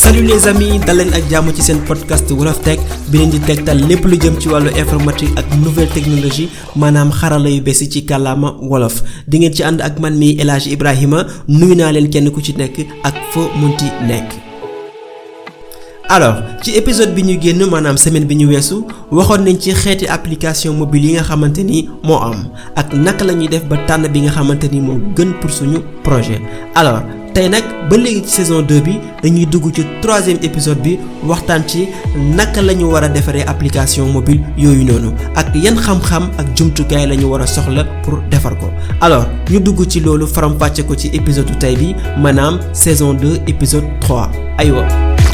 salut les amis dal leen ak jàmm ci seen podcast Wolof Tech bi leen di tegtal lépp lu jëm ci wàllu informatique ak nouvelle technologie maanaam xarala yu bees yi ci kàllaama wolof di ngeen ci ànd ak man mi El Hadj Ibrahima nuyu naa leen kenn ku ci nekk ak foo munti nekk. alors ci épisode bi ñu génn maanaam semaine bi ñu weesu waxoon nañ ci xeeti application mobile yi nga xamante ni moo am ak naka la ñuy def ba tànn bi nga xamante ni moo gën pour suñu projet alors. tey nag ba léegi ci saison 2 bi dañuy dugg ci troisième épisode bi waxtaan ci naka la ñu war a defaree application mobile yooyu noonu ak yan xam-xam ak jumtukaay la ñu war a soxla pour defar ko alors ñu dugg ci loolu faram-fàcce ko ci épisode bu tey bi maanaam saison 2 épisode 3 aywa.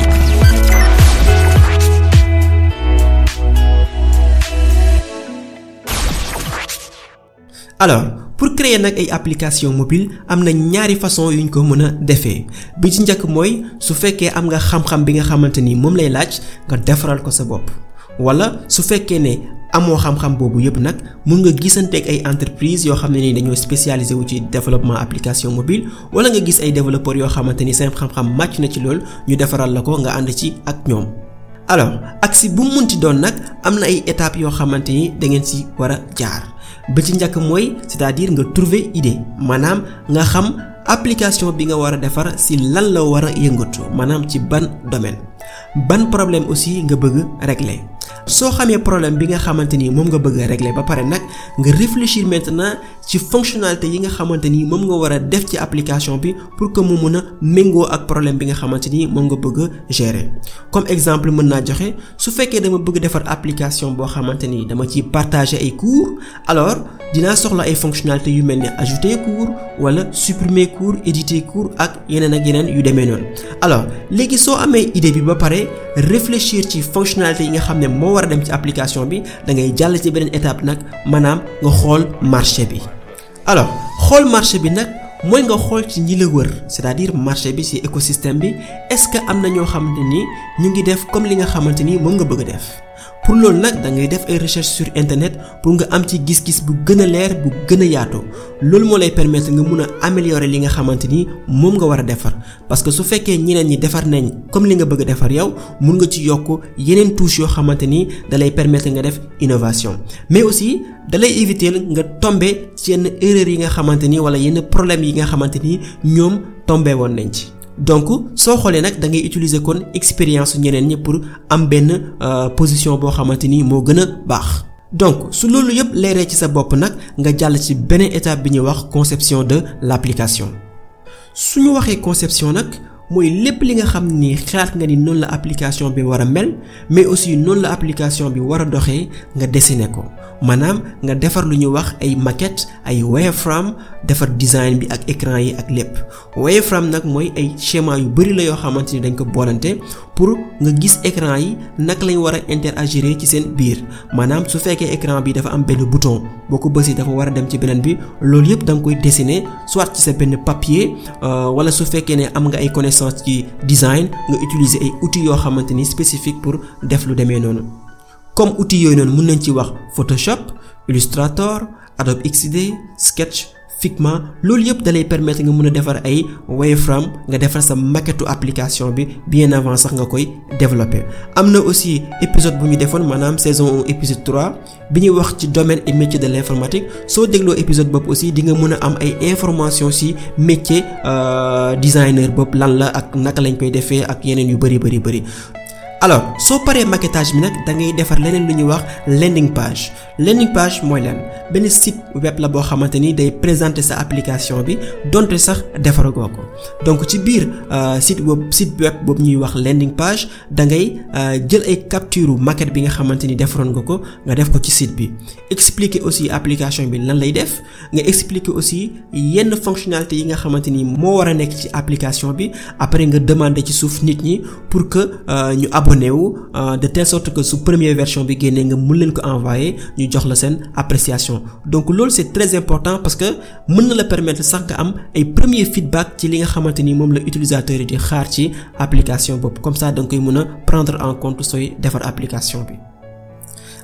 alors pour créer nag ay application mobile am na ñaari façon yuñ ko mën a defee bi ci njëkk mooy su fekkee am nga xam-xam bi nga xamante ni moom lay laaj nga defaral ko sa bopp wala su fekkee ne amoo xam-xam boobu yëpp nag mun nga gisanteeg ay entreprise yoo xam ne ni dañoo spécialisé wu ci développement application mobile wala nga gis ay développeurs yoo xamante ni seen xam-xam màcc na ci lool ñu defaral la ko nga ànd ci ak ñoom alors ak si bu mu munti doon nag am na ay étapes yoo xamante ni da ngeen si war a jaar ba ci njëkk mooy c'est-à-dire nga trouver idée maanaam nga xam application bi nga war a defar si lan la war a yëngatu maanaam ci ban domaine ban problème aussi nga bëgg régler soo xamee problème bi nga xamante ni moom nga bëgg a régler ba pare nag nga réfléchir maintenant ci fonctionnalité yi nga xamante ni moom nga war a def ci application bi pour que mu mën a méngoo ak problème bi nga xamante ni moom nga bëgg a gérer comme exemple mën naa joxe su fekkee dama bëgg defar application boo xamante ni dama ciy partager ay cours alors dinaa soxla ay fonctionnalités yu mel ni ajouter cours wala supprimer cours éditer cours ak yeneen ak yeneen yu demee noonu alors léegi soo amee idée bi ba pare réfléchir ci fonctionnalité yi nga xam ne moo war a dem ci application bi da ngay jàll ci beneen étape nag maanaam nga xool marché bi alors xool marché bi nag mooy nga xool ci ñi la wër c'est-à-dire marché bi ci écosystème bi est-ce que am na ñoo xamante ni ñu ngi def comme li nga xamante ni moom nga bëgg a def pour loolu nag da ngay def ay recherche sur internet pour nga am ci gis-gis bu gën a leer bu gën a yaatu loolu moo lay permettre nga mun a améliorer li nga xamante ni moom nga war a defar parce que su fekkee ñeneen ñi defar nañ comme li nga bëgg a defar yow mun nga ci yokk yeneen touches yoo xamante ni da lay permettre nga def innovation mais aussi da lay éviter nga tomber ci yenn erreurs yi nga xamante ni wala yenn problèmes yi nga xamante ni ñoom tombé woon nañ ci. donc soo xoolee nag da ngay utiliser kon expérience ñeneen ñi pour am benn position boo xamante ni moo gën a baax donc su loolu yëpp leeree ci sa bopp nag nga jàll ci beneen étape bi ñuy wax conception de l'application su ñu waxee conception nag mooy lépp li nga xam ni xalaat nga ni noonu la application bi war a mel mais aussi noonu la application bi war a doxee nga dessiner ko maanaam nga defar lu ñuy wax ay maquette ay wireframe defar design bi ak écran yi ak lépp wireframe nag mooy ay schéma yu bari la yoo xamante ni dañ ko boolante pour nga gis écran yi naka lañ war a interagir ci seen biir maanaam su fekkee écran bi dafa am benn bouton boo ko bësee dafa war a dem ci beneen bi loolu yëpp da nga koy dessiner soit ci sa benn papier wala su fekkee ne am nga ay connaissances ci design nga utiliser ay outils yoo xamante ni spécifique pour def lu demee noonu comme outils yooyu noonu mën nañ ci wax Photoshop Illustrator Adobe XD Sketch Figma loolu yëpp dalay permettre nga mën a defar ay wireframe nga defar sa maquette application bi bien avant sax nga koy développer am na aussi épisode bu ñu defoon maanaam saison 1 épisode 3 bi ñuy wax ci domaine et métier de l'informatique soo dégloo épisode boobu aussi di nga mën a am ay informations ci métier designer boobu lan la ak naka lañ koy defee ak yeneen yu bari bari bari alors soo paree maquettage bi nag da ngay defar leneen lu ñuy wax landing page landing page mooy lan benn site web la boo xamante ni day présenter sa application bi donte sax defaragoo ko donc ci biir site web site web boobu ñuy wax landing page da ngay jël ay capture maquette bi nga xamante ni defaroon nga ko nga def ko ci site bi expliquer aussi application bi lan lay def nga expliquer aussi yenn fonctionnalité yi nga xamante ni moo war a nekk ci application bi après nga demander ci suuf nit ñi pour que ñu abonné wu de telle sorte que su première version bi génnee nga mën leen ko envoyer ñu jox la seen appréciation donc loolu c'est très important parce que mën na la permettre sax nga am ay premier feedback ci li nga xamante ni moom la utilisateur yi di xaar ci application boobu comme ça da nga koy mën a prendre en compte sooy defar application bi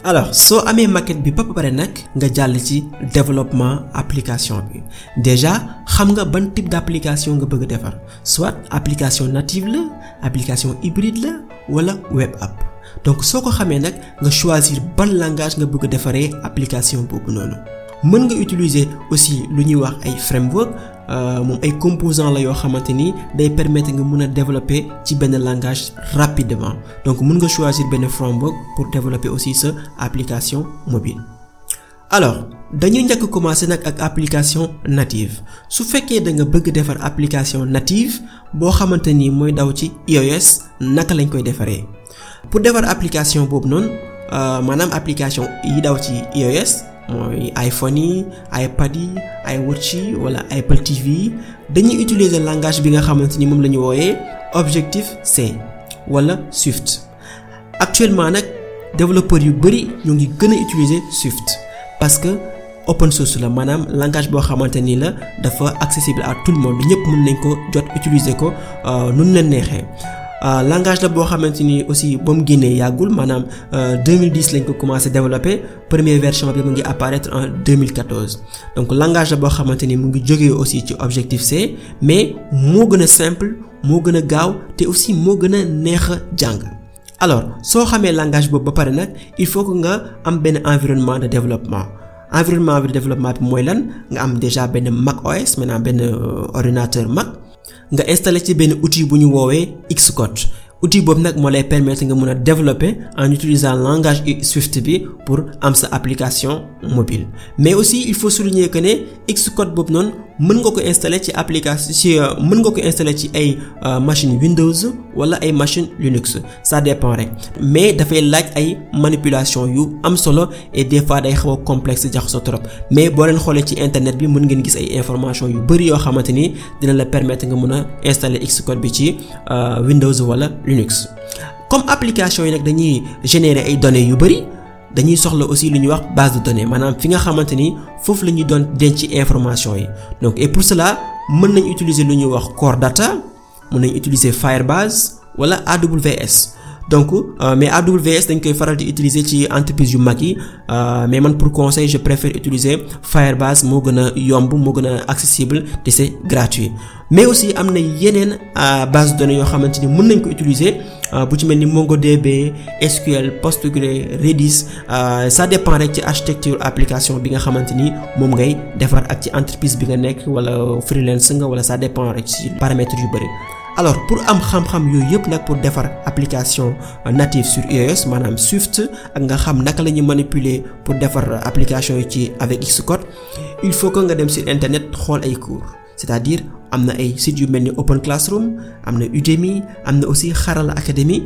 alors soo amee maquette bi ba pare nag nga jàll ci développement application bi déjà xam nga ban type d'application nga bëgg defar soit application native la application hybride la wala web app donc soo ko xamee nag nga choisir ban langage nga bëgg defaree application boobu noonu mën nga utiliser aussi lu ñuy wax ay framework moom ay composants la yoo xamante ni day permettre nga mën a développer ci benn langage rapidement donc mën nga choisir benn framework pour développer aussi sa application mobile. alors dañuy njëkk commencer nag ak application native su fekkee da nga bëgg defar application native boo xamante ni mooy daw ci iOS naka lañ koy defaree pour defar application boobu noonu maanaam application yi daw ci iOS. mooy iPhone yi iPad yi iWatch yi wala Apple TV yi dañuy utiliser langage bi nga xamante ni moom la ñu wooyee Objective C wala Swift actuellement nag développeurs yu bari ñu ngi gën a utiliser Swift parce que open source la maanaam langage boo xamante ni la dafa accessible à tout le monde ñëpp mën nañ ko jot utiliser ko nu mu leen neexee. Uh, langage la boo xamante ni aussi ba mu génnee yàggul maanaam uh, 2010 lañ ko commencé développer première version bi mu ngi apparaître en 2014 donc langage la boo xamante ni mu ngi jógee aussi ci Objective C mais moo gën a simple moo gën a gaaw te aussi moo gën a neex a jàng alors soo xamee langage boobu ba pare nag il faut que nga am benn environnement de développement environnement de développement bi mooy lan nga am déjà benn Mac OS maintenant benn ordinateur Mac. nga installé ci benn outil bu ñu woowee Xcode outil boobu nag moo lay permettre nga mën a développer en utilisant langage Swift bi pour am sa application mobile mais aussi il faut souligner que ne Xcode boobu noonu mën nga ko installer ci application ci mën nga ko installer ci ay machine Windows wala ay machine Linux ça dépend rek mais dafay laaj ay manipulation yu am solo et des fois day xaw a complexe jaxasoo trop mais boo leen xoolee ci internet bi mën ngeen gis ay information yu bari yoo xamante ni dina la permettre nga mën a installer Xcode bi ci Windows wala Linux comme application yi nag dañuy générer ay données yu bari dañuy soxla aussi lu ñuy wax base de données maanaam fi nga xamante ni foofu la ñuy doon denc information yi donc et pour cela mën nañ utiliser lu ñuy wax Core Data mën nañ utiliser Firebase wala AWS donc euh, mais AWS dañ koy faral di utiliser ci entreprise yu mag yi mais man pour conseil je préfère utiliser Firebase moo gën a yomb moo gën a accessible te c'est gratuit mais aussi am na yeneen base de données yoo xamante ni mën nañ ko utiliser bu ci mel ni MongoDB SQL Postgre Redis ça dépend rek ci architecture application bi nga xamante ni moom ngay defar ak ci entreprise bi nga nekk wala freelance nga wala ça dépend rek ci paramètres yu bari alors pour am xam-xam yooyu yëpp nag pour defar application native sur iOS maanaam Swift ak nga xam naka la ñuy manipuler pour defar application yi ci avec Xcode il faut que nga dem sur internet xool ay cours c'est-à-dire am na ay sites yu mel ni Open Classroom am na Udemy am na aussi Xarala Academy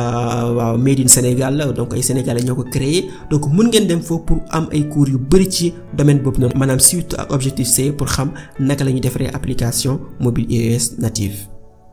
waaw made in Sénégal la donc ay sénégalais ñoo ko créé donc mën ngeen dem foofu pour am ay cours yu bari ci domaine boobu noonu maanaam Swift ak Objective C pour xam naka la ñuy defaree application mobile iOS native.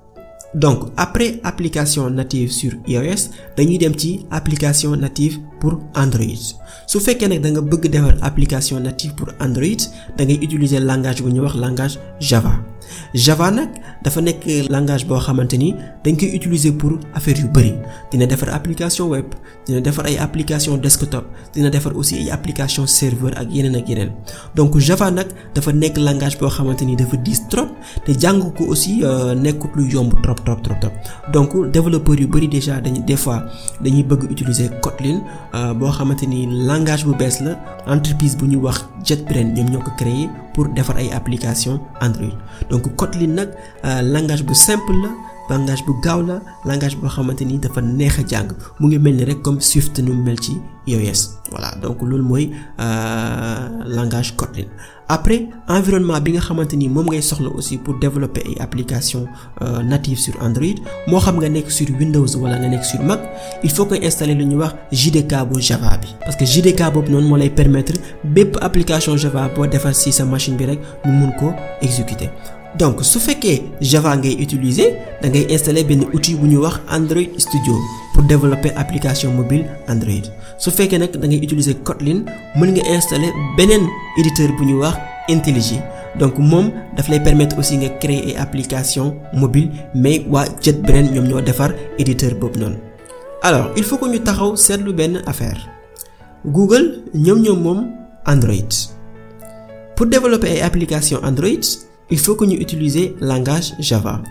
donc après application native sur iOS dañuy dem ci application native pour Android su fekkee nag da nga bëgg defar application native pour Android da ngay utiliser langage bu ñuy wax langage Java Java nag dafa nekk langage boo xamante ni dañ koy utiliser pour affaire yu bari dina defar application web dina defar ay application desktop dina defar aussi ay application serveur ak yeneen ak yeneen donc Java nag dafa nekk langage boo xamante ni dafa diis trop te jàng ko aussi nekkut lu yomb trop trop trop trop donc développeurs yu bari déjà dañuy des fois dañuy bëgg utiliser Kotlin boo xamante ni langage bu bees la entreprise bu ñuy wax JetBrains ñoom ñoo ko créé pour defar ay application Android donc Kotlin nag langage bu simple la langage bu gaaw la langage boo xamante ni dafa neex a jàng mu ngi mel ni rek comme Swift nu mu mel ci iOS voilà donc loolu mooy langage Kotlin après environnement bi nga xamante ni moom ngay soxla aussi pour développer ay application native sur Android moo xam nga nekk sur Windows wala nga nekk sur Mac il faut que installer lu ñuy wax JDK bu Java bi parce que JDK boobu noonu moo lay permettre bépp application Java boo defar ci sa machine bi rek mu mun ko exécuter donc su fekkee Java ngay utiliser da ngay installer benn outil bu ñuy wax Android Studio pour développer application mobile Android su fekkee nag da ngay utiliser Kotlin mën nga installer beneen éditeur bu ñuy wax IntelliJ donc moom daf lay permettre aussi nga créer ay application mobile mais waa JetBrains ñoom ñoo defar éditeur boobu noonu alors il faut que ñu taxaw seetlu benn affaire Google ñoom ñoom moom Android pour développer ay application Android il faut que ñu utiliser langage Java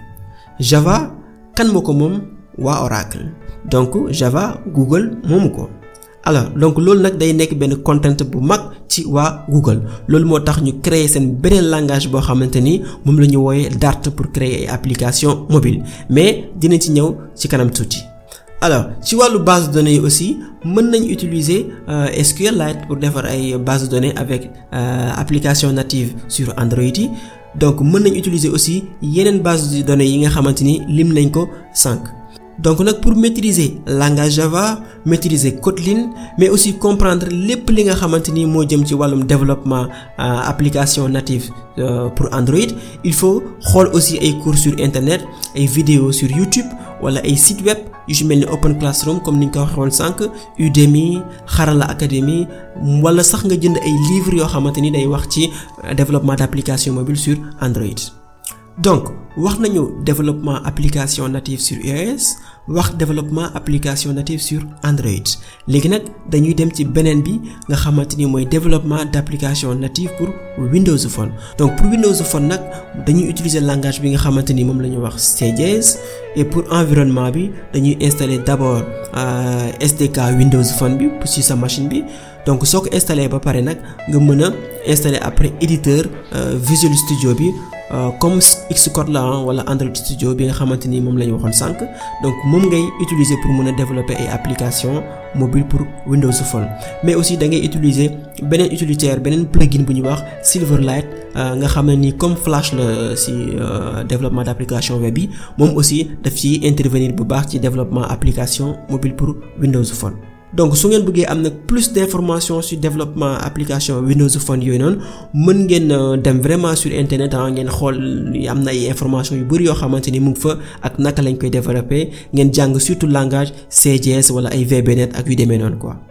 Java kan moo ko moom waa Oracle donc Java Google moomu ko alors donc loolu nag day nekk benn contrainte bu mag ci waa Google loolu moo tax ñu créer seen beneen langage boo xamante ni moom la ñu wooyee Dart pour créer ay application mobile mais dinañ ci ñëw ci kanam tuuti alors ci wàllu base de données yi aussi mën nañ utiliser euh, SQLite pour defar ay base de données avec euh, application native sur Android yi donc mën nañ utiliser aussi yeneen base de données yi nga xamante ni lim nañ ko sànq donc nag pour maîtriser langage Java maîtriser Kotlin mais aussi comprendre lépp li nga xamante ni moo jëm ci wàllum développement euh, application native pour Android il faut xool aussi ay cours sur internet ay vidéos sur YouTube wala ay site web yu ci mel ni Open Classroom comme ni ñu ko waxee woon sànq Udemy Xarala Academy wala sax nga jënd ay livres yoo xamante ni day wax ci développement d'application mobile sur Android donc wax nañu développement application native sur iOS wax développement application native sur Android léegi nag dañuy dem ci beneen bi nga xamante ni mooy développement d'application native pour Windows Phone donc pour Windows Phone nag dañuy utiliser langage bi nga xamante ni moom la ñu wax CJS et pour environnement bi dañuy installer d'abord euh, SDK Windows Phone bi ci sa machine bi donc soo ko installer ba pare nag nga mën a installer après éditeur euh, Visual Studio bi Euh, comme Xcode la wala Android Studio bi nga xamante ni moom la ñu waxoon sànq donc moom ngay utiliser pour mën a développer ay applications mobile pour Windows Phone mais aussi da ngay utiliser beneen utilitaire beneen plugin bu ñuy wax Silverlight euh, nga xam ne ni comme Flash la ci euh, développement d'application web yi moom aussi daf ci intervenir bu baax ci développement application mobile pour Windows Phone. donc su ngeen bëggee am nag plus d'informations sur développement application Windows Phone yooyu noonu mën ngeen dem vraiment sur internet ah ngeen xool am na ay informations yu bari yoo xamante ni mu ngi fa ak naka lañ koy développer ngeen jàng surtout langage CJS wala ay VBNet ak yu demee noonu quoi.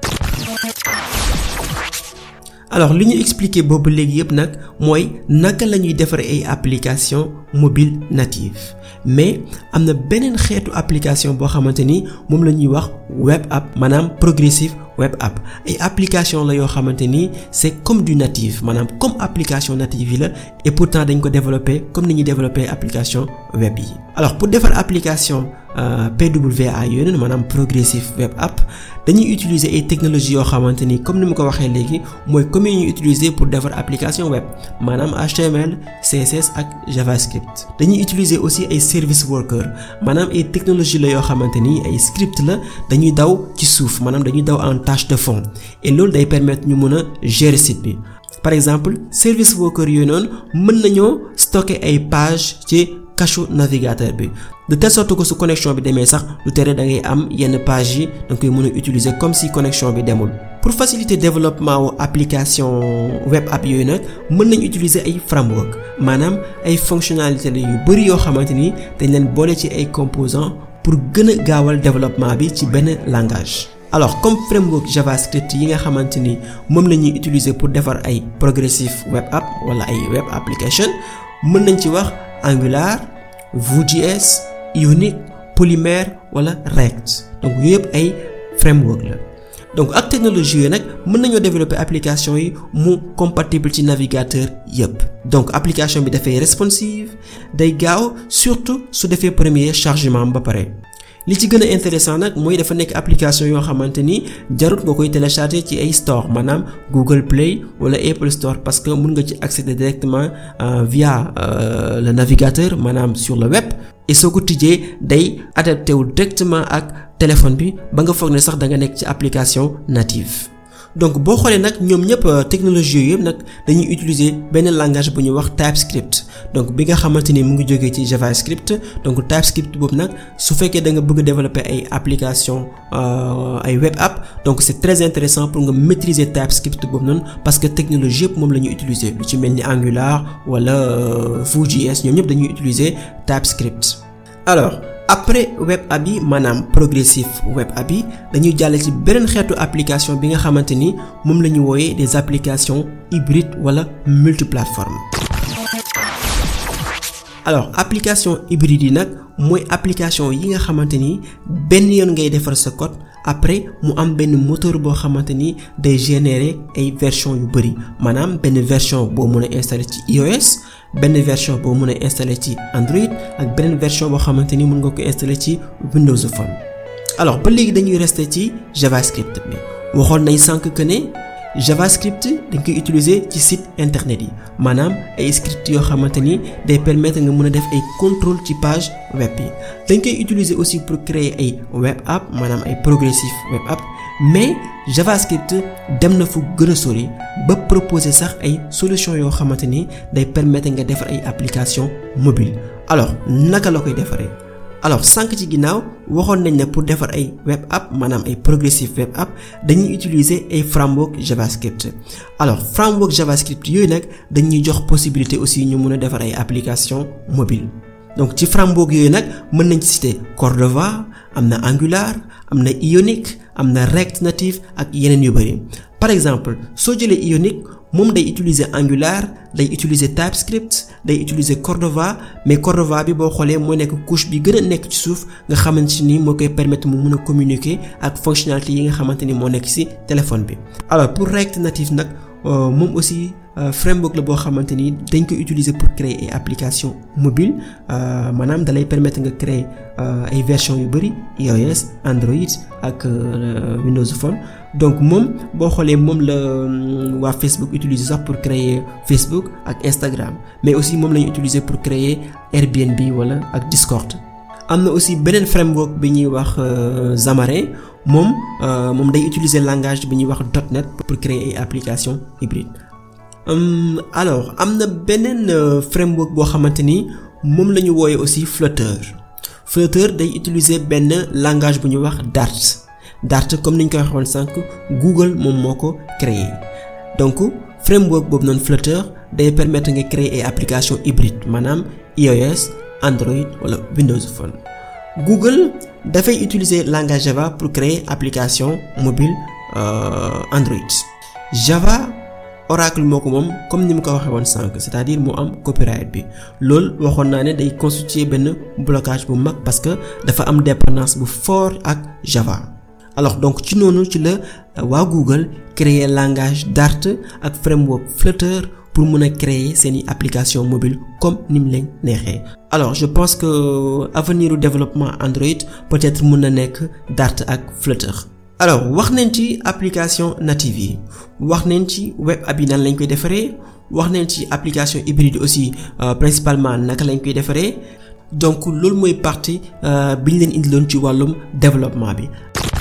alors li ñu expliquer boobu léegi yëpp nag mooy naka la ñuy defar ay application mobile native mais am na beneen xeetu application boo xamante ni moom la ñuy wax web app maanaam progressive web app ay application la yoo xamante ni c'est comme du native maanaam comme application native yi la et pourtant dañ ko développer comme ni ñuy développer application web yi alors pour defar application euh, PWA yooyu noonu maanaam progressive web app dañuy utiliser ay technologies yoo xamante ni comme ni ma ko waxee léegi mooy comme yi ñuy utiliser pour defar application web maanaam HTML CSS ak JavaScript dañuy utiliser aussi ay service worker maanaam ay technologie la yoo xamante ni ay script la dañuy daw ci suuf maanaam dañuy daw en tâche de fond et loolu day permettre ñu mën a gérer site bi par exemple service worker yooyu noonu mën nañoo stocker ay page ci cache navigateur bi de telle sorte que su connexion bi demee sax lu tere da ngay am yenn page yi da nga koy mën a utiliser comme si connexion bi demul pour faciliter développement wu application web app yooyu nag mën nañ utiliser ay framework maanaam ay fonctionnalités la yu bari yoo xamante ni dañ leen boole ci ay composants pour gën a gaawal développement bi ci benn langage. alors comme framework JavaScript yi nga xamante ni moom la ñuy utiliser pour defar ay progressive web app wala ay web application mën nañ ci wax Angular Vue.js Ionic Polymer wala React donc yooyu yëpp ay framework la donc ak technologie yooyu nag mën nañoo développer application yi mu compatible ci navigateur yëpp donc application bi dafay responsive day gaaw surtout su defee premier chargement ba pare li ci gën a intéressant nag mooy dafa nekk application yoo xamante ni jarut nga koy télécharger ci ay store maanaam Google Play wala Apple Store parce que mun nga ci accéder directement euh, via euh, le navigateur maanaam sur le web et soo ko tijjee day adapté wu directement ak téléphone bi ba nga foog ne sax da nga nekk ci application native. donc boo xoolee nag ñoom ñëpp technologie yooyu yëpp nag dañuy utiliser benn langage bu ñuy wax TypeScript donc bi nga xamante ni mu ngi jógee ci JavaScript donc TypeScript boobu nag su fekkee da nga bëgg développer ay application ay web app donc c'est très intéressant pour nga maîtriser TypeScript boobu noonu parce que technologie yëpp moom la ñuy utiliser lu ci mel ni Angular wala Vue.js ñoom ñëpp dañuy utiliser TypeScript alors après web app yi maanaam progressive web app yi dañuy jàll ci beneen xeetu application bi nga xamante ni moom la ñu wooyee des applications hybrides wala multiplateforme alors application hybride yi nag mooy application yi nga xamante ni benn yoon ngay defar sa code après mu am benn moteur boo xamante ni day générer ay version yu bari maanaam benn version boo mën a installer ci iOS benn version boo mën a installer ci Android ak beneen version boo xamante ni mën nga ko installer ci Windows Phone alors ba léegi dañuy rester ci JavaScript bi waxoon nañ sànq que ne JavaScript dañ koy utiliser ci site internet yi maanaam ay script yoo xamante ni day permettre nga mën a def ay contrôle ci page web yi dañ koy utiliser aussi pour créer ay web app maanaam ay progressive web app mais JavaScript dem na fu gën a sori ba proposer sax ay solution yoo xamante ni day permettre nga defar ay application mobile alors naka la koy defaree alors sànq ci ginnaaw waxoon nañ ne pour defar ay web app maanaam ay progressive web app dañuy utiliser ay framework JavaScript alors framework JavaScript yooyu nag dañuy jox possibilité aussi ñu mën a defar ay application mobile donc ci framework yooyu nag mën nañ ci citer Cordova am na Angular am na Ionic am na React Native ak yeneen yu bari par exemple soo jëlee Ionic moom day utiliser Angular day utiliser TypeScript day utiliser Cordova mais Cordova bi boo xoolee moo nekk couche bi gën a nekk ci suuf nga xamante ni moo koy permettre mu mën a communiquer ak fonctionnalité yi nga xamante ni moo nekk ci téléphone bi alors pour React Native nag moom aussi framework la boo xamante ni dañ koy utiliser pour créer ay application mobile maanaam dalay permettre nga créer ay version yu bari iOS Android ak Windows Phone donc moom boo xoolee moom la waa Facebook utiliser sax pour créer Facebook ak Instagram mais aussi moom lañu utiliser pour créer Airbnb wala ak Discord am na aussi beneen framework bi ñuy wax Xamarin moom moom day utiliser langage bi ñuy wax .NET pour créer ay application hybride Um, alors am na beneen uh, framework boo xamante ni moom la ñu wooyee aussi Flutter Flutter day utiliser benn langage bu ñuy wax Dart Dart comme ni ñu koy waxoon sànq Google moom moo ko créé donc framework boobu noonu Flutter day permettre nga créer ay application hybride maanaam iOS Android wala Windows Phone Google dafay utiliser langage Java pour créer application mobile uh, Android Java Oracle moo ko moom comme ni mu ko waxee woon sànq c'est-à-dire mu am copyright bi loolu waxoon naa ne day constituer benn blocage bu mag parce que dafa am dépendance bu fort ak Java alors donc ci noonu ci la waa Google créer langage Dart ak framework Flutter pour mën a créer seeni application mobile comme ni mu leen neexee alors je pense que avenir u développement Android peut-être mën na nekk Dart ak Flutter alors wax nañ ci application native yi wax nañ ci web app yi nan lañ koy defaree wax nañ ci application hybride aussi euh, principalement naka lañ koy defaree donc loolu mooy partie euh, bi ñu leen indiloon ci wàllum développement bi.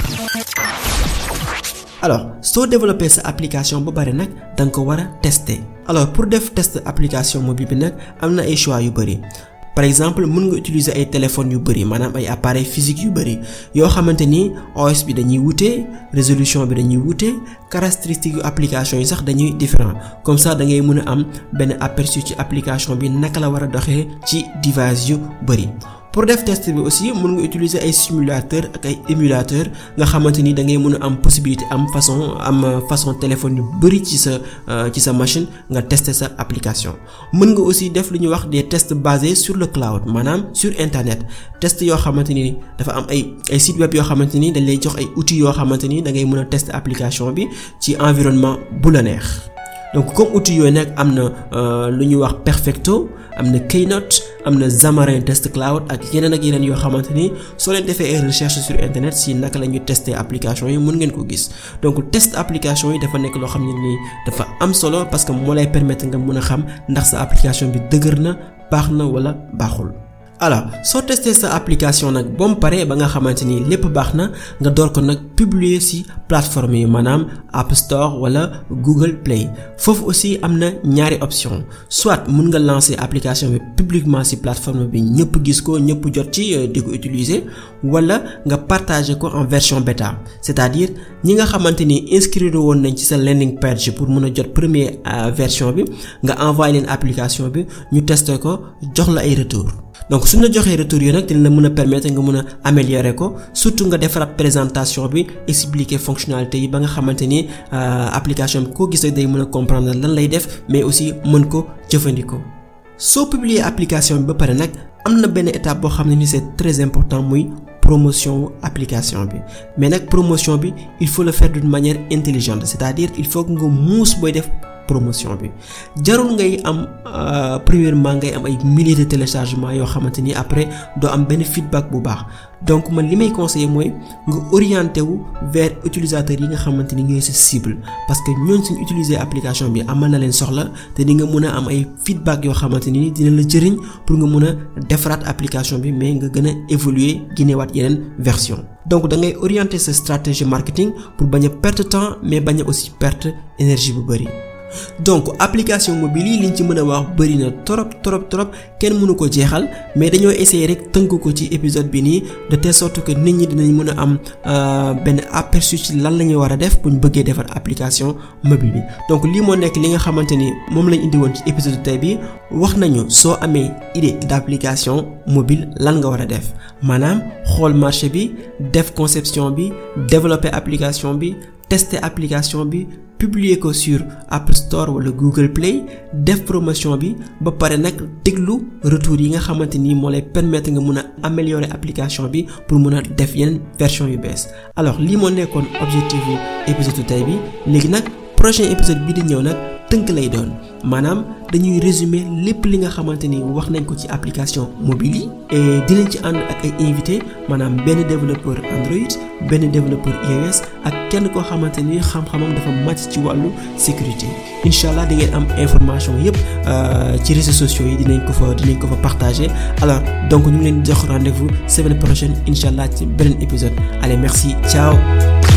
alors soo développé sa application ba pare nag da nga ko war a tester alors pour def test application mobile bi nag am na ay choix yu bari. par exemple mën nga utiliser ay téléphones yu bari maanaam ay appareils physiques yu bari yoo xamante ni OS bi dañuy wute résolution bi dañuy wute caractéristiques yu application yi sax dañuy différent comme ça da ngay mën a am benn aperçu ci application bi naka la war a doxee ci device yu bari. pour def test bi aussi mën nga utiliser ay simulateur ak ay émulateur nga xamante ni da ngay mën a am possibilité am façon am façon téléphone yu bari ci sa ci sa machine nga tester sa application mën nga aussi def lu ñuy wax des tests basés sur le cloud maanaam sur internet test yoo xamante ni dafa am ay ay site web yoo xamante ni dañ lay jox ay outils yoo xamante ni da ngay mën a tester application bi ci environnement bu la neex donc comme outil yooyu nag am na lu ñuy wax Perfecto am na Keynote am na Xamarin Test Cloud ak yeneen ak yeneen yoo xamante ni soo leen defee ay recherche sur internet si naka la ñuy tester application yi mën ngeen ko gis donc test application yi dafa nekk loo xam ne nii dafa am solo parce que moo lay permettre nga mën a xam ndax sa application bi dëgër na baax na wala baaxul. alors soo testé sa application nag ba mu paree ba nga xamante ni lépp baax na nga door ko nag publier ci plateforme yi maanaam App Store wala Google Play foofu aussi am na ñaari option soit mun nga lancer application bi publiquement ci plateforme bi ñëpp gis ko ñëpp jot ci di ko utiliser wala nga partager ko en version bêta c'est-à-dire ñi nga xamante ni inscrire woon nañ ci sa landing page pour mun a jot première version bi nga envoyer leen application bi ñu tester ko jox la ay retour donc suñ la joxee retour yi nag dina la mën a permettre nga mën a améliorer ko surtout nga defaraat présentation bi expliquer fonctionnalité yi ba nga xamante ni application bi koo gis rek day mën a comprendre lan lay def mais aussi mën ko jëfandikoo. soo publier application bi ba pare nag am na benn étape boo xam ne ni c'est très important muy promotion application bi mais nag promotion bi il faut le faire d'une manière intelligente c'est-à-dire il faut que nga muus booy def promotion bi jarul ngay am premièrement ngay am ay milliers de téléchargements yoo xamante ni après doo am benn feedback bu baax donc man li may conseiller mooy nga orienté wu vers utilisateurs yi nga xamante ni ñooy sa cible parce que ñooñ suñ utiliser application bi amal na leen soxla te di nga mën a am ay feedback yoo xamante ni dina la jëriñ pour nga mën a defaraat application bi mais nga gën a évoluer génnewaat yeneen version donc da ngay orienter sa stratégie marketing pour bañ a perte temps mais bañ a aussi perte énergie bu bari donc application mobile yi liñ ci mën a wax bari na trop trop trop kenn mënu ko jeexal mais dañoo essayer rek tënk ko ci épisode bi nii de telle sorte que nit ñi dinañ mën a am benn aperçu ci lan la ñuy war a def bu ñu bëggee defar application mobile bi donc lii moo nekk li nga xamante ni moom lañ indi woon ci épisode tey bi wax nañu soo amee idée d'application mobile lan nga war a def maanaam xool marché bi def conception bi développer application bi tester application bi publier ko sur App Store wala Google Play def promotion bi ba pare nag déglu retour yi nga xamante ni moo lay permettre nga mun a améliorer application bi pour mun a def yeneen version yu bees alors lii moo nekkoon objectifu épisode tey bi léegi nag prochain épisode bi di ñëw nag tënk lay doon maanaam dañuy résumer lépp li nga xamante ni wax nañ ko ci application mobile yi et dinañ ci ànd ak ay invité maanaam benn développeur Android benn développeur iOS ak kenn koo xamante ni xam-xamam dafa màcc ci wàllu sécurité incha allah di ngeen am information yépp ci réseaux sociaux yi dinañ ko fa dinañ ko fa partager alors donc ñu ngi leen jox rendez-vous semaine prochaine incha allah ci beneen épisode allez merci ciao.